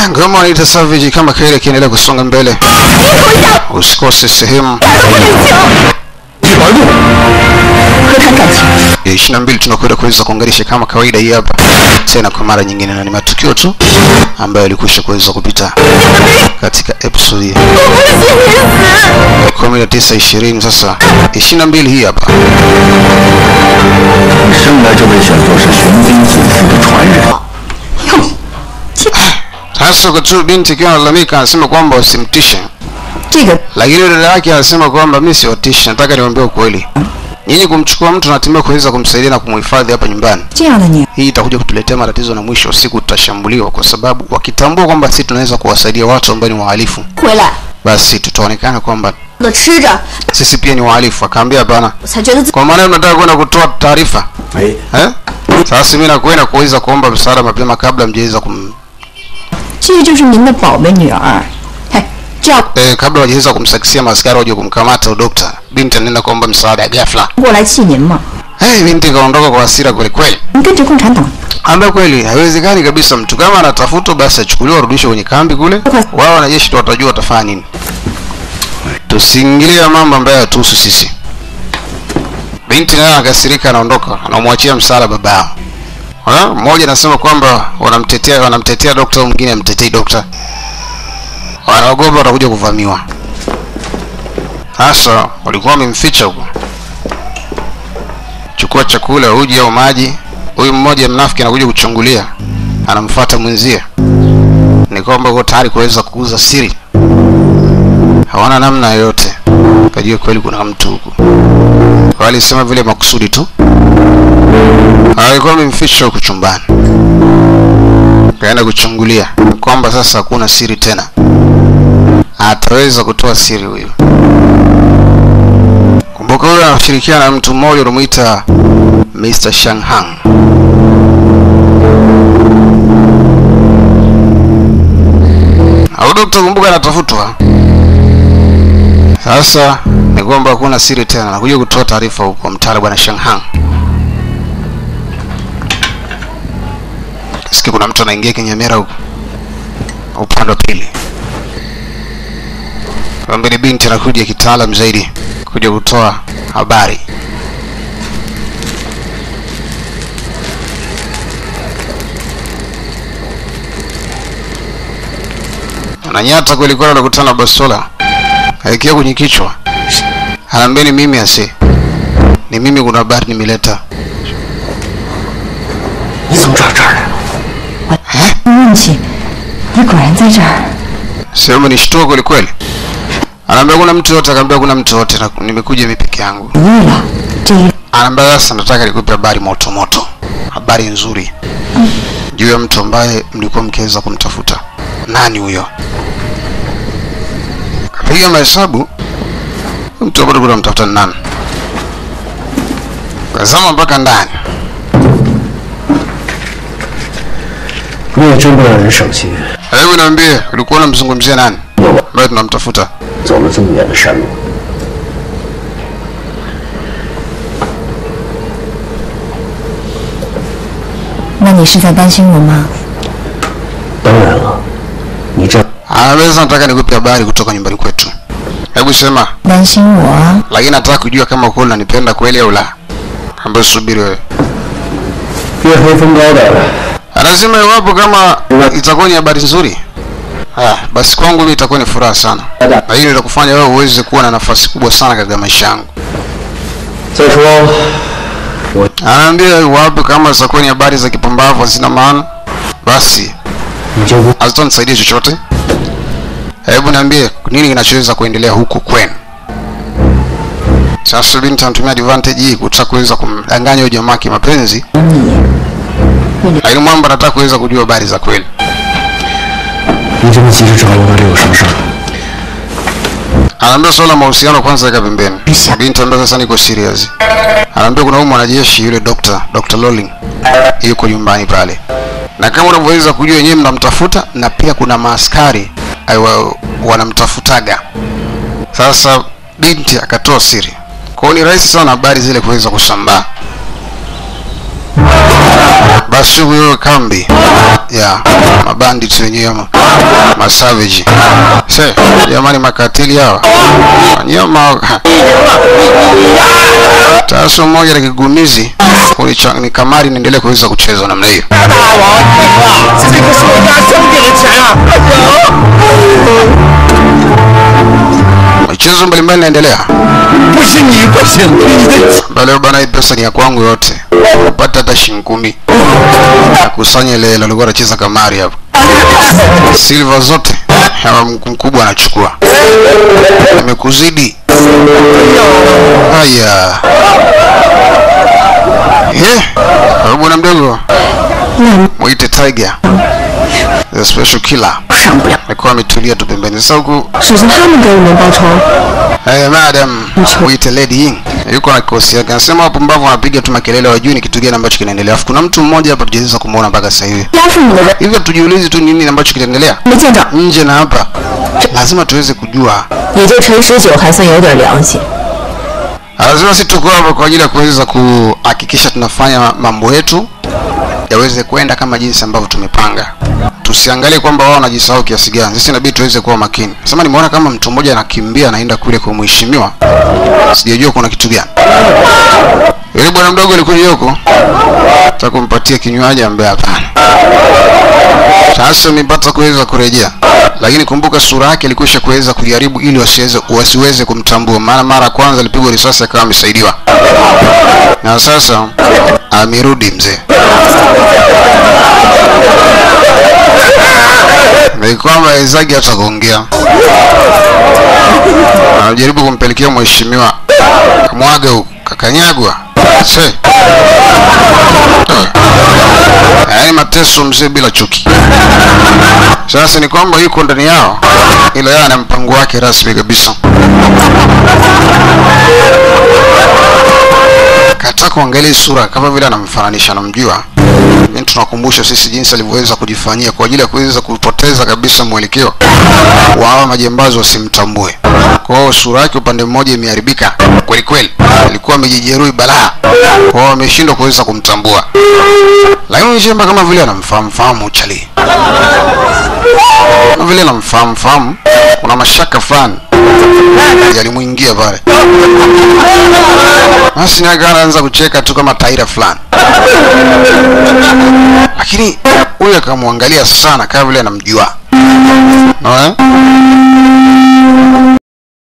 Ah, ngoma wanaita Savage kama kaile kiendelea kusonga mbele. Usikose sehemu 一保路， 和谈感情。 ya 22 tunakwenda kuweza kuunganisha kama kawaida hii hapa tena kwa mara nyingine, na ni matukio tu ambayo yalikwisha kuweza kupita katika episode hii 19 20 sasa 22 hii hapa. 生来就被选作是玄冰祖父的传人。 Sasa kwa tu binti akiwa analalamika anasema kwamba usimtishe, 这个 lakini yule dada yake anasema kwamba mimi siwatishi, nataka niwaambie ukweli. Nyinyi kumchukua mtu natimia kuweza kumsaidia na kumhifadhi hapa nyumbani, 这样的你， hii itakuja kutuletea matatizo na mwisho wa siku tutashambuliwa, kwa sababu wakitambua kwamba sisi tunaweza kuwasaidia watu ambao ni wahalifu, 回来 basi tutaonekana kwamba 的吃着， sisi pia ni wahalifu. Akaambia hapana, 我才觉得自 kwa maana mnataka kwenda kutoa taarifa 哎， eh? Sasa mimi nakwenda kuweza kuomba msaada mapema kabla mjaweza kum 这就是您的宝贝女儿。嘿，这样 eh, kabla wajaweza kumsakisia maaskari waje kumkamata udokta. Binti anaenda kuomba msaada ghafla. 过来气您嘛？ Hey, binti kaondoka kwa hasira kweli kweli. 您跟着共产党， Ambaye kweli haiwezekani kabisa, mtu kama anatafutwa basi achukuliwe arudishwe kwenye kambi kule, wao wanajeshi ndio watajua watafanya nini. Tusiingilie mambo ambayo yatuhusu sisi. Binti naye akasirika, anaondoka, anamwachia msala babao. Ha? Mmoja anasema kwamba wanamtetea wanamtetea dokta, mwingine amtetei dokta, wanaogopa watakuja kuvamiwa. Sasa walikuwa wamemficha huko, chukua chakula, uji au maji. Huyu mmoja mnafiki anakuja kuchungulia, anamfuata mwenzie, ni kwamba uko tayari kuweza kuuza siri. Hawana namna yoyote, kajua kweli kuna mtu huku. Walisema vile makusudi tu, alikuwa amemficha huku chumbani, kaenda kuchungulia kwamba sasa hakuna siri tena, ataweza kutoa siri huyu. Kumbuka huyo anashirikiana na mtu mmoja unamuita Mr. Shanghang. Au dokta, kumbuka anatafutwa. Sasa ni kwamba hakuna siri tena, nakuja kutoa taarifa huko kwa mtaala bwana Shanghang. Sikia kuna mtu anaingia kinyamera huko upande wa pili. Kwamba ni binti anakuja kitaalam zaidi kuja kutoa habari. Ananyata kweli kweli, anakutana na bastola aikia kwenye kichwa, anaambia ni mimi ase, ni mimi, kuna habari nimeleta. 你怎么找这儿来了？ 运气，你果然在这儿。 Sehemu ni shtuo kweli kweli. Anaambia kuna mtu yote, akaambia kuna mtu yote, na nimekuja mimi peke yangu. 对了，这一 Anaambia sasa, nataka nikupe habari moto moto, habari nzuri juu ya mtu ambaye mlikuwa mkiweza kumtafuta. Nani huyo? Kapiga mahesabu, mtu ambaye tulikuwa tunamtafuta ni nani? Kazama mpaka ndani. 你也真不让人省心， Hebu niambie, ulikuwa unamzungumzia nani 我 ambaye tunamtafuta? 走了这么远的山路， 那你是在担心我吗？ 当然了，你这 Anaambia sasa, nataka nikupe habari kutoka nyumbani kwetu. Hebu sema, 担心我？ lakini nataka kujua kama kweli unanipenda kweli au la. Ambaye subiri wewe. 月黑风高的， Anasema iwapo kama itakuwa ni habari nzuri, ah, basi kwangu mimi itakuwa ni furaha sana, na hili litakufanya wewe uweze kuwa na nafasi kubwa sana katika maisha yangu. 再说 Anaambia iwapo kama zitakuwa ni habari za kipumbavu hazina maana, basi 你就不 hazitanisaidia chochote. Hebu niambie nini kinachoweza kuendelea huku kwenu. Sasa binti anatumia advantage hii kutaka kuweza kumdanganya huyo jamaa kimapenzi, 你 lakini mwamba anataka kuweza kujua habari za kweli. 你这么急着找我，到底有什么事儿？ Anaambia swala la mahusiano kwanza weka pembeni. Binti ambaye sasa niko serious. Anaambia kuna huyu mwanajeshi yule Dr. Dr. Lolling yuko nyumbani pale, na kama unavyoweza kujua wenyewe mnamtafuta, na pia kuna maaskari aiwa wanamtafutaga. Sasa binti akatoa siri, kwa hiyo ni rahisi sana habari zile kuweza kusambaa. Basi huyo kambi ya mabandit wenyewe ama masavage se jamani makatili hawa wanyama taso moja la kigumizi kulicha- ni kamari niendelee kuweza kucheza namna hiyo 大王，这个是我家兄弟的钱啊！ michezo mbalimbali inaendelea 不是你不行，你的 Ba leo bana, hii pesa ni ya kwangu yote, upata hata shilingi kumi nakusanya ile ile alikuwa anacheza kamari hapo, silver zote hawa mk- mkubwa anachukua, amekuzidi. Haya, eh, wewe bwana mdogo, mwite Tiger the special killer, 上不了。 alikuwa ametulia tu pembeni. Sasa huku 首先他们给我们报仇， Hey, madam, mwite Lady Ying. Yuko na kikosi yake. Anasema wapumbavu wanapiga tu makelele wajui ni kitu gani ambacho kinaendelea. Alafu kuna mtu mmoja hapa tujaweza kumuona mpaka sasa hivi. 压是你的人， Hivyo tujiulize tu nini ambacho kinaendelea 没见着， nje na hapa. Lazima tuweze kujua. 也就陈十九还算有点良心。 Lazima sisi tuko hapa kwa ajili ya kuweza kuhakikisha tunafanya mambo yetu yaweze kwenda kama jinsi ambavyo tumepanga. Tusiangalie kwamba wao wanajisahau kiasi gani. Sisi inabidi tuweze kuwa makini. Sema nimeona kama mtu mmoja anakimbia anaenda kule kwa mheshimiwa. Sijajua kuna kitu gani. Yule bwana mdogo alikuja huko. Nataka kumpatia kinywaji ambaye hapana. Sasa nimepata kuweza kurejea. Lakini kumbuka sura yake ilikwisha kuweza kujaribu ili wasiweze wasiweze kumtambua. Maana mara ya kwanza alipigwa risasi akawa amesaidiwa. Na sasa amerudi mzee. Ni kwamba wenzake hata kuongea. Anajaribu kumpelekea mheshimiwa mwaga huku kakanyagwa. Se. Yaani mateso mzee bila chuki. Sasa ni kwamba yuko ndani yao, ila yeye ana mpango wake rasmi kabisa. Kata kuangalia hii sura kama vile anamfananisha, anamjua. Yaani tunakumbusha sisi jinsi alivyoweza kujifanyia kwa ajili ya kuweza kupoteza kabisa mwelekeo wa hawa majambazi wasimtambue. Kwa hiyo sura yake upande mmoja imeharibika kweli kweli, alikuwa amejijeruhi balaa, kwa hiyo ameshindwa kuweza kumtambua, lakini Nchemba kama vile anamfahamu fahamu Chali, kama vile anamfahamu fahamu, kuna mashaka fulani yalimwingia pale, basi naye akawa anaanza kucheka tu kama taira fulani, lakini huyu akamwangalia sana kama vile anamjua Unaona?